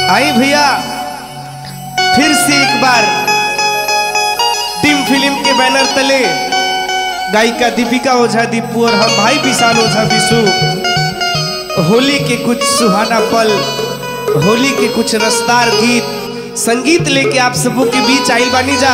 आई भैया फिर से एक बार टीम फिल्म के बैनर तले गायिका दीपिका ओझा दीपू और हम भाई विशाल ओझा विशु होली के कुछ सुहाना पल होली के कुछ रसदार गीत संगीत लेके आप सबों के बीच आइल बानी जा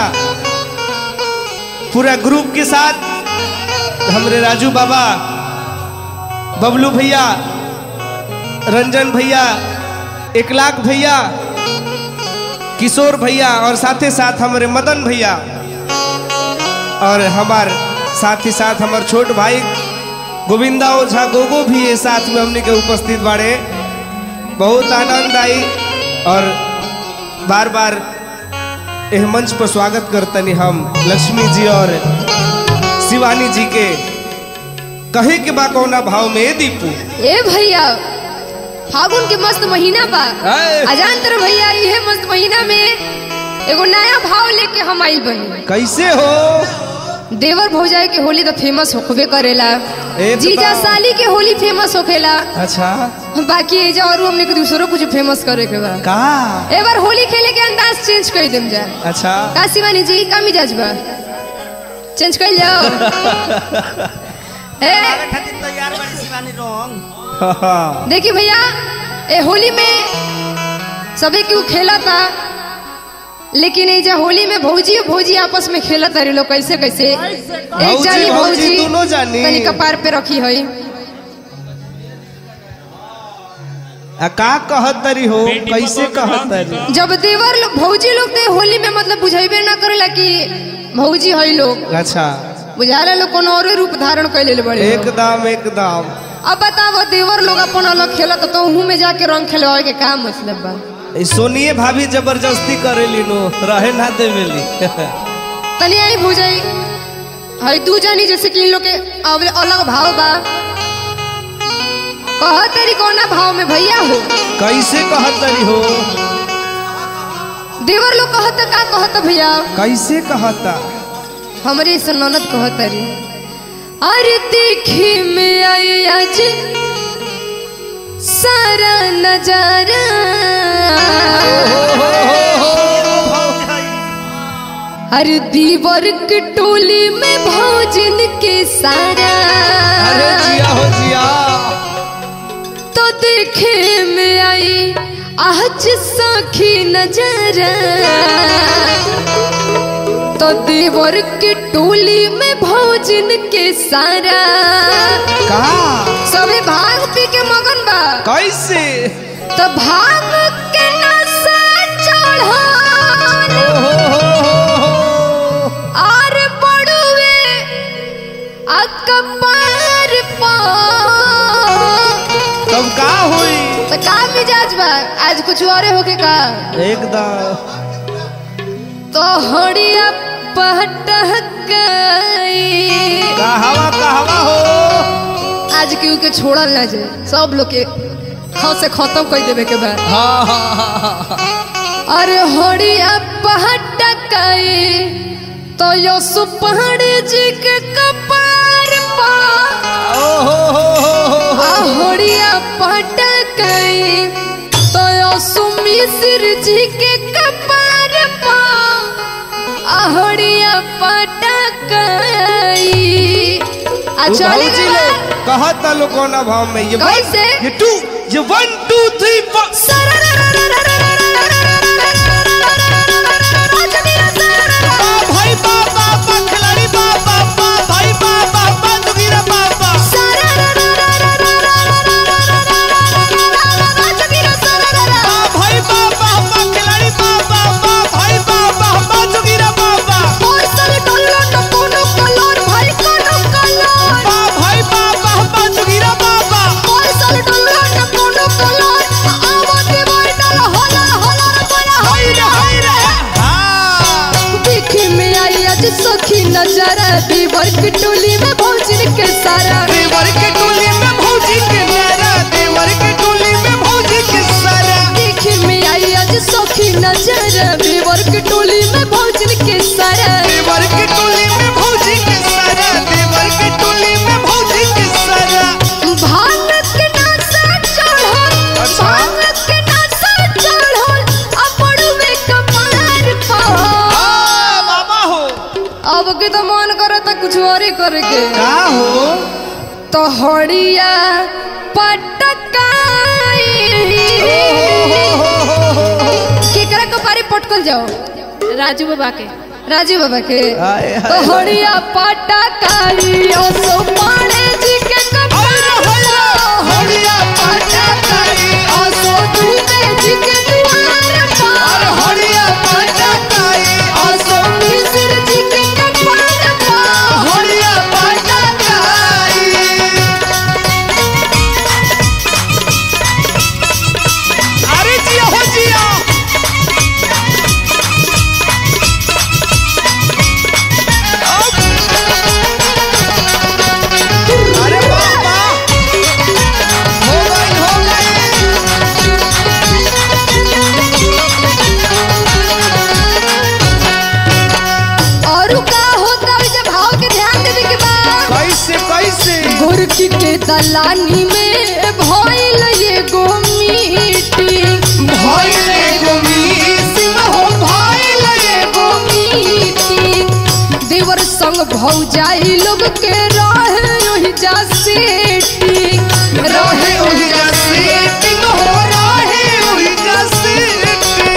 पूरा ग्रुप के साथ हमरे राजू बाबा बबलू भैया रंजन भैया एक लाख भैया किशोर भैया और साथे साथ हमारे मदन भैया और हमार साथ ही साथ हमार छोट भाई गोविंदा ओझा गोगो भी ये साथ में हमने के उपस्थित बाड़े बहुत आनंद आई और बार बार एह मंच पर स्वागत करतनी हम लक्ष्मी जी और शिवानी जी के कहे के बा कौना भाव में ए दीपू ए भैया फागुन के मस्त महीना बा है। अजान तर भैया इहे मस्त महीना में एगो नया भाव लेके हम आइल बनी कैसे हो देवर भौजाई के होली तो फेमस होखबे करेला एकदम। जीजा साली के होली फेमस होखेला अच्छा बाकी एजा और हमने के दूसरों कुछ फेमस करे के बा का ए बार होली खेले के अंदाज चेंज कर देम जा अच्छा का शिवानी जी का मिजाज बा चेंज कर जाओ ए खातिर तैयार बाड़ी शिवानी रंग देखिए भैया ए होली में सभी क्यों खेला था लेकिन ये जो होली में भौजी और भौजी आपस में खेला तारी लोग कैसे कैसे एक भौजी, जानी भौजी, भौजी दोनों जानी। तनी कपार पे रखी है आ का कहत तरी हो कैसे कहत तरी जब देवर लोग भौजी लोग ते होली में मतलब बुझेबे ना करेला कि भौजी है लोग अच्छा बुझाला लोग कोनो और रूप धारण कर ले बड़े लोग। एकदम एकदम अब बताओ देवर लोग अपन अलग खेलत तो उहू में जाके रंग खेलवाए के का मतलब बा ई सोनिए भाभी जबरदस्ती करेली नो रहे ना देवेली तनी आई भूजाई हई तू जानी जैसे कि इन लोग के अवले अलग भाव बा कह तेरी कौना भाव में भैया हो कैसे कहत तरी हो देवर लोग कहत का कहत भैया कैसे कहता हमरे से ननद कहत रे अरे देखी में आई आज सारा नजारा अरे दीवर के टोली में भौजन के सारा अरे जिया हो जिया तो देखे में आई आज साखी नजरा तो देवर के टोली में भोजन के सारा का सभी भांग पी के मगन बा कैसे तो भांग के नशा चढ़ान ओ हो हो हो हो और बड़ुए अकबर पा तब का हुई तो का मिजाज बा आज कुछ और होके का एकदम तो हड़िया पटक गई कहवा कहवा हो आज केहू के छोड़ल ना जाए सब लोग के खाओ से खत्म कर देवे के बाद हाँ हाँ हाँ हाँ अरे हड़िया पटक गई तो यो सुपहड़ जी के कपार पा ओ हो हो हो हो आ हड़िया पटक गई तो यो सुमिश्र जी के कपार पा आहड़िया पटक गई आ चली भौजी गई लोग कहता लो कोना भाव में ये one, कैसे? ये टू ये वन टू थ्री फोर बा भाई बा बा बा खिलाड़ी बा बा बा भाई बा बा बा दुगीरा बा बा बा भाई बा बा बा खिलाड़ी बा बा बा भाई बा बा बा दुगीरा बा बा बा भाई बा बा बा दुगीरा बा बा करे करे के का हो तो हड़िया पटकाई केकरा के बारे पटकल जाओ राजू बाबा के राजू बाबा के हाय, हाय, तो हड़िया पटकाई ओ सो पाड़े जी के कपार हड़िया पटकाई ओ सो दूबे जी के द्वार पर हड़िया पटकाई ओ सो मिस्र जी के कपार पर हड़िया पटकाई अरे जिया हो जिया अरे बाबा हो गई हो गई और का होता है जब भाव के ध्यान देवे के बाद कैसे कैसे गोरकी के दलानी में भइल ये गोमीटी भइल ये गोमीटी हो भइल ये गोमीटी देवर संग भौजाई लोग के रहे ओहि जा सेटी रहे ओहि जा सेटी हो रहे ओहि जा सेटी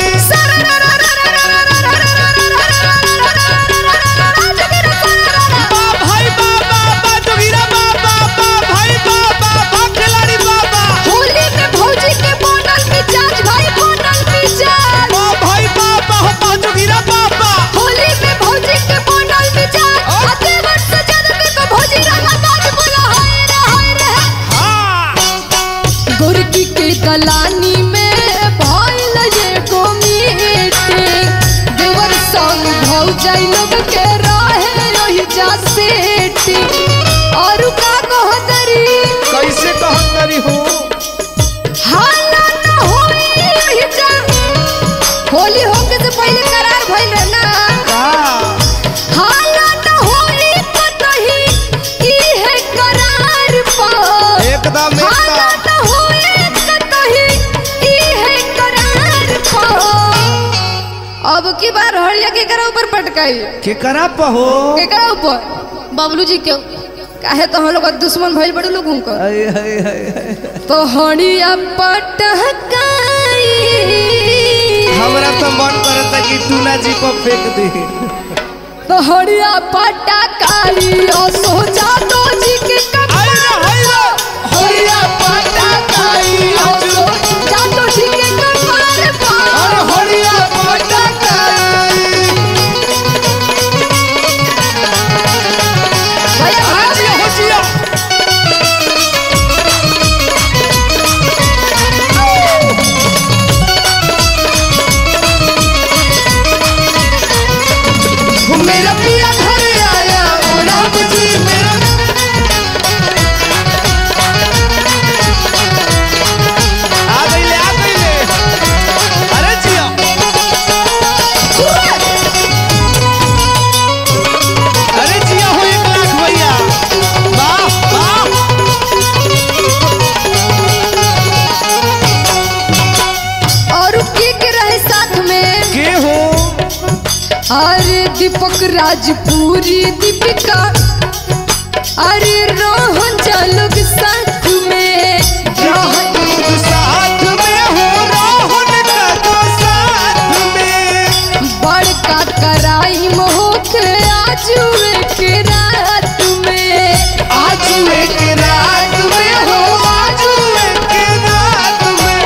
भाई बाबा बा जोगिरा बाबा बा भाई बाबा बा खिलाड़ी बाबा होली में भौजी के बनल मिजाज भाई बनल मिजाज बा भाई बाबा हो बा जोगिरा बाबा होली में भौजी के बनल मिजाज आते वर्ष जन्म को भौजी रंगा बाज बोला हाय रे हाय रे हाँ गोरकी के दलानी में भइल ये गोमीटे देवर संग भौजाई लोग के रहे रही जा सेटी और का कहतरी कैसे कहत करी हो हाला न होई रही जा होली होके से पहले करार भइल रहे ना का हाला न होई कतही इहे करार पर एकदम हाला एकदम न होई कतही इहे करार पर अब की बार हड़िया के करा ऊपर पटकाई के करा पहो के करा ऊपर बबलू जी के काहे तो हम लोग का दुश्मन भइल बड़े लोग उनका हाय हाय हाय हाय। तो हड़िया पटकाई हमरा तो मन करता कि टूना जी को फेंक दे तो हड़िया पटकाई ओ सोचा तो जी के हाय रे, हाय रे। हड़िया पटकाई ओ सोचा तो जी के कपार पर अरे हरिया पटकाई भैया भाग जिया हो जिया मेरा पिया घर आया ओ राम जी मेरा आ गईले आ गईले अरे जिया अरे जिया हो एक लाख भैया वाह वाह और के के रहे साथ में के हो अरे दीपक राजपुरी दीपिका अरे रोहन चालुक साथ में रोहन साथ में हो राहुल का तो साथ में बड़का कराई मोहक आजुए के रात में आजुए के रात में हो आजुए के रात में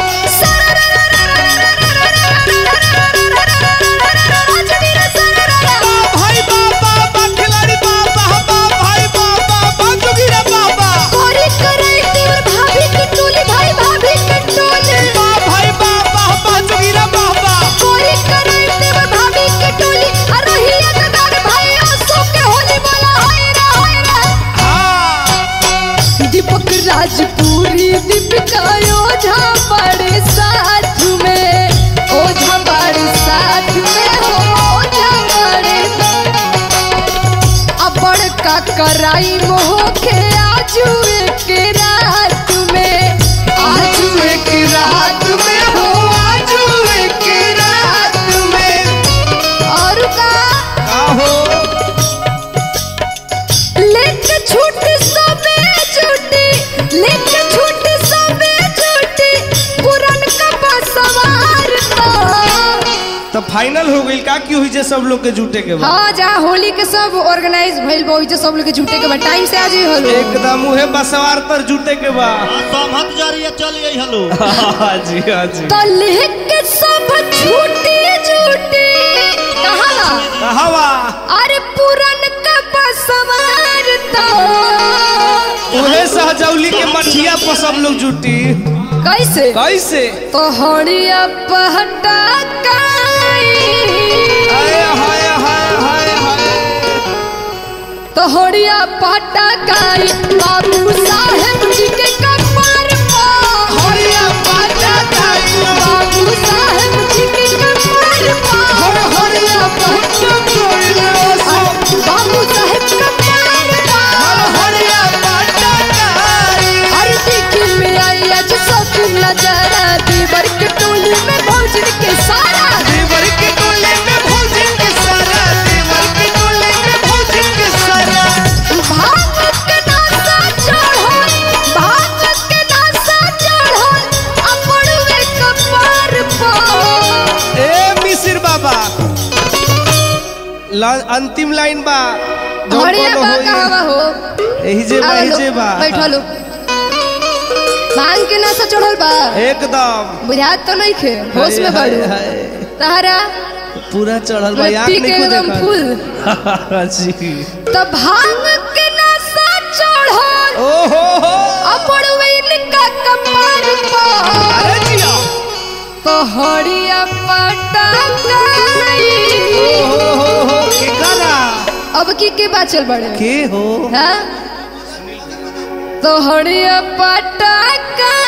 बा भाई बाबा बा खिलाड़ी बाबा बा भाई बाबा बा जोगिरा बाबा कोरी करे तेरे भाभी के टोली भाई भाभी के टोली बा भाई बाबा बा जोगिरा बाबा कोरी करे तेरे भाभी के टोली अरहिया दादा भाई असो के होली बोला हाय रे हाय रे हाँ दीपक राजपुरी दीपिका ओझा बड़े साथ में ओझा बड़े साथ में हो ओझा बड़े अब बड़का कराई मोह के आजू के रात में आजू के रात में हो आजू के रात में और का का हो फाइनल हो गई का की हुई जे सब लोग के जुटे के बाद हाँ जहाँ होली के सब ऑर्गेनाइज भइल बा ओइजे सब लोग के जुटे के बाद टाइम से आ जाई हलो एकदम उहे बसवार पर जुटे के बाद सहमत जरिए चल गई हलो हाँ जी हाँ जी तो लेके सब छूटी छूटी कहाँ हवा अरे पुरन का बसवार तो उहे सहजौली के मठिया पर सब लोग जुटी कैसे कैसे तो हड़िया पहटा हाय हाय हाय हाय हाय तो हड़िया पहटा काई बाबू साहेब जी के कपार पर हड़िया पहटा काई बाबू साहेब जी के कपार पर हड़िया पहटा काई बाबू साहेब कपार पर हड़िया पहटा काई हर दिखी में आई आज सब नजारा दीवर के टोली में भौजन के सारा देवर के टोले में भोजन के सारा देवर के टोले में भोजन के सारा भांग के नासा चढ़ल भांग के नासा चढ़ल अपनवे कपार पर ए मिसिर बाबा ला, अंतिम लाइन बा जौन हड़िया कोनो बा होई। कहवा हो एही जे बा एही जे बा बैठलो भांग के नासा चढ़ल बा एकदम बुझात तो नहीं खे होश में हाय, बड़ो हाय, तारा पूरा चढ़ल बा मैं आँख पी के नहीं एकदम देखा फुल जी तो भांग के नासा चढ़ल ओ हो हो अपनवे का कपार पर अरे जिया तो हड़िया पटा ओ हो हो हो के करा अब की के बाचल बड़े के हो हाँ तो हड़िया पटा